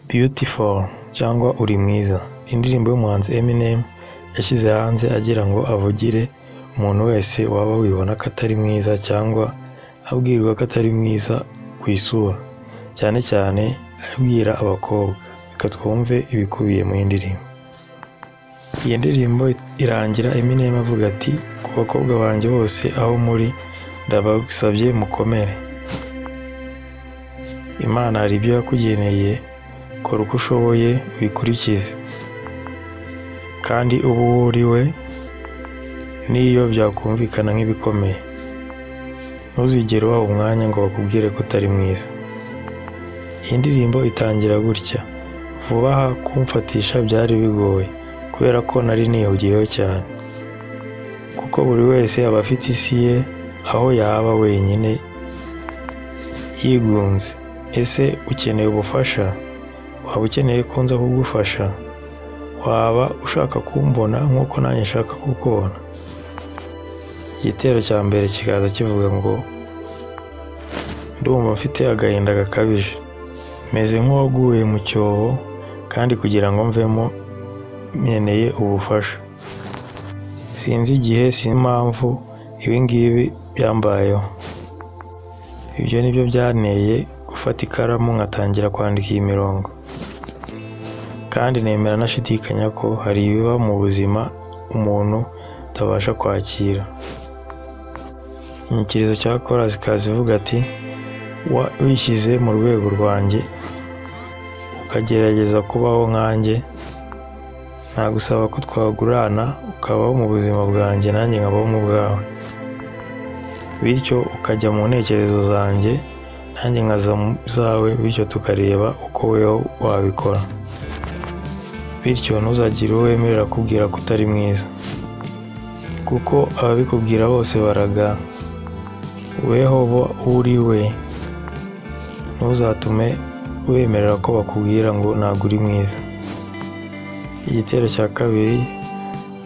Beautiful cyangwa Uri mwiza ni indirimbo y'umuhanzi Eminem yashyize hanze agira ngo avugire umuntu wese waba wibona ko atari mwiza cyangwa abwirwa ko atari mwiza ku isura cyane cyane abwira abakobwa reka twumve ibikubiye mu ndirimbo Iyi ndirimbo irangira Eminem avuga ati ku bakobwa banjye bose aho muri ndabasabye mukomere Imana hari ibyo yakugeneye kora uko ushoboye ubikurikize kandi ube uwo uri we n'iyo byakumvikana nk'ibikomeye ntuzigere ubaha umwanya ngo bakubwire ko utari mwiza iyi ndirimbo itangira gutya vuba aha kumfatisha byari bigoye kubera ko nari nihugiyeho cyane kuko buri wese aba afite isi ye aho yaba wenyine yigunze ese ukeneye ubufasha waba ukeneye ko nza kugufasha waba ushaka kumbona nk'uko nanjye nshaka kukubona igitero cya mbere kikaza kivuga ngo ndumva mfite agahinda gakabije meze nk'uwaguye mu cyobo kandi kugira ngo mvemo nkeneye ubufasha sinzi igihe sinzi impamvu ibi ngibi byambayeho ibyo ni byo byanteye gufata ikaramu nkatangira kwandika iyi mirongo kandi nemera nashidikanya ko hari ibiba mu buzima umuntu atabasha kwakira inyikirizo cya korasi ikaza ivuga ati wishyize mu rwego rwanjye ukagerageza kubaho nkanjye nagusaba ko twagurana ukabaho mu buzima bwanjye nanjye nkabaho mu bwawe bityo ukajya mu ntekerezo zanjye nanjye nkaza mu zawe bityo tukareba uko weho wabikora bityo ntuzagire uwo wemerera kubwira ko utari mwiza kuko ababikubwira bose baraga weho bo uri we ntuzatume wemerera ko bakubwira ngo ntabwo uri mwiza igitero cya kabiri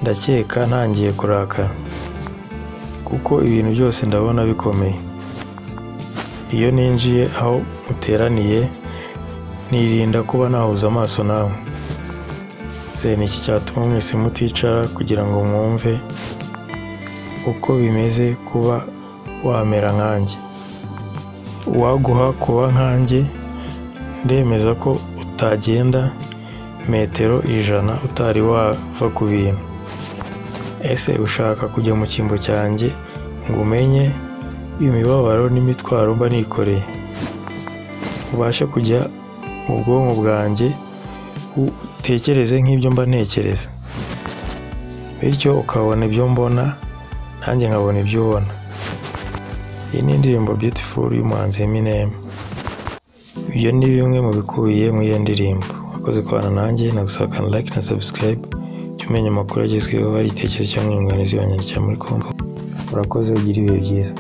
ndakeka ntangiye kurakara kuko ibintu byose ndabona bikomeye iyo ninjiye aho muteraniye nirinda kuba nahuza amaso nawe ni iki cyatuma mwese muticara kugira ngo mwumve uko bimeze kuba wamera nkanjye uwaguha kuba nkanjye ndemeza ko utagenda metero ijana utari wava ku bintu ese ushaka kujya mu cyimbo cyanjye ngo umenye imibabaro n'imitwaro mba nikoreye ubashe kujya mu bwonko bwanjye utekereze nk'ibyo mba ntekereza bityo ukabona ibyo mbona nanjye nkabona ibyo ubona iyi ni indirimbo beautiful y'umuhanzi Eminem ibyo ni bimwe mu bikubiye muri iyo ndirimbo wakoze kubana nanjye nagusakana like na subscribe jya umenya amakuru agezweho hari itekerezo cyangwa inyunganizi wanyandikira muri kongo urakoze ugira ibihe byiza